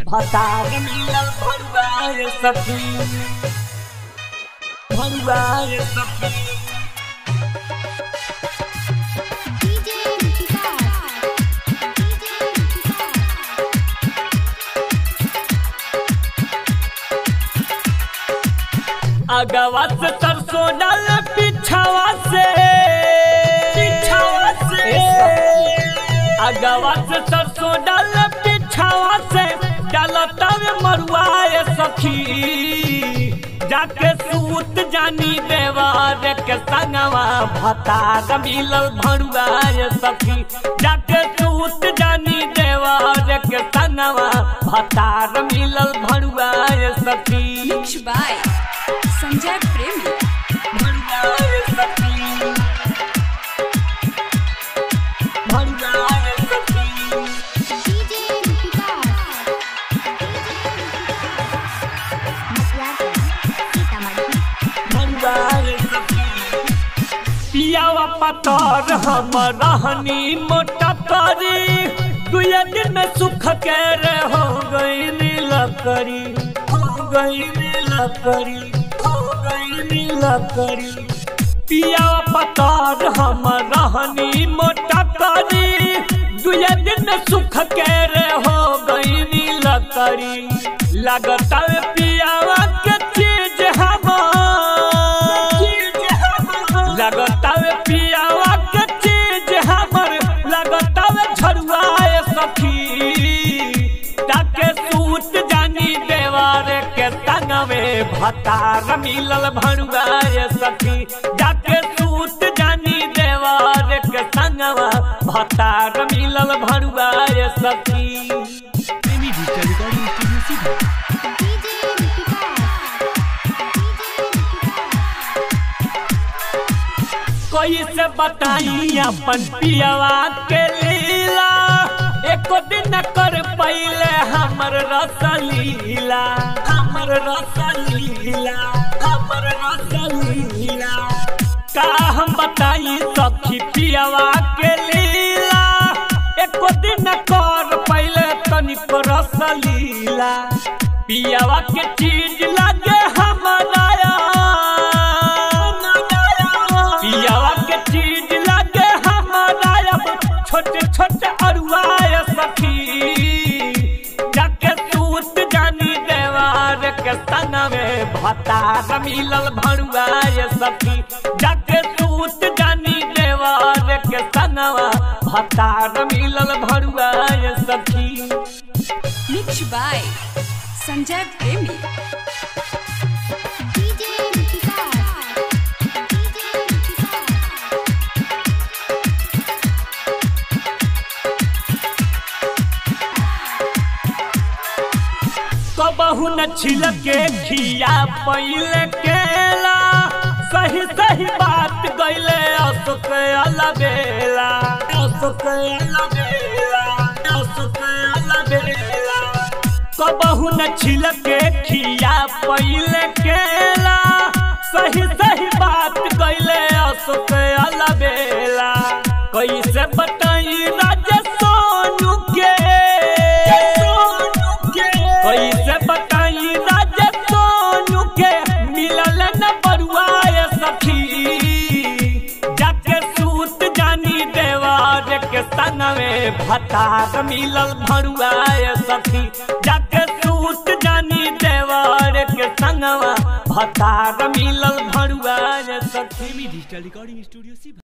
भतार मिलल भरुआए सखी भरुआए सखी DJ विकास DJ विकास अगवा से सरसों डाल पिछावा से पिछावा से अगवा से सरसों डाल पिछावा से डालता में मरुआए सखी जाके सूत जानी देवार के संगवा भतार मिलल भरुआए सखी जाके सूत जानी देवार के संगवा भतार मिलल भरुआए सखी Mixed by Sanjay Premi. भरुआए सखी भरुआए सखी DJ विकास मसुआ सीतामढ़ी भरुआए सखी पियावा पतर हम रहनी मोटा करी दुए दिन में सुख के रे हो गई नीलकरी हो गई नीलकरी हो गई नीलकरी पियावा पतर हम रहनी मोटा करी दुए दिन में सुख के रे हो गई नीलकरी लगता है पियावा के चीज हमार लगता है पियावा के चीज हमर लगता है झरुआए सखी ताके सूत जानी देवार के संग में भतार मिलल भरुआए सखी जाके सूत जानी देवार के संग भतार मिलल भरुआए सखी प्रेमी डिजिटल रिकॉर्डिंग स्टूडियो सीधा DJ विकास कैसे बताई अपन पियवा के लीला एको दिन कर पहले हमर रसलीला हमर रसलीला हमर रसलीला का हम बताई सखी पियवा के लीला एको दिन कर पहले तनिक रसलीला पियवा के चीज लगे हमारा पियावा के चीज लगे हमारा अब छोटे छोटे अरुआए सखी जाके सूत जानी देवार के संग में भतार मिलल भरुआए सखी जाके सूत जानी देवार के संग भतार मिलल भरुआए सखी Mixed by Sanjay Premi. DJ Vikas DJ विकास कबहू न छिलके खिया पहिले केला सही सही बात गईले अशोक अलबेला अशोक अलबेला अशोक अलबेला कबहू न छिलके खिया पहिले केला सही सही बात गईले अशोक अलबेला कैसे बताई राजा सोनू के कैसे बताई राजा सोनू के मिलल न बरुआए सखी जाके सूत जानी देवार के संग में भतार मिलल भरुआए सखी जाके सूत जानी देवार के संग भतार मिलल भरुआए सखी प्रेमी डिजिटल रिकॉर्डिंग स्टूडियो सीधा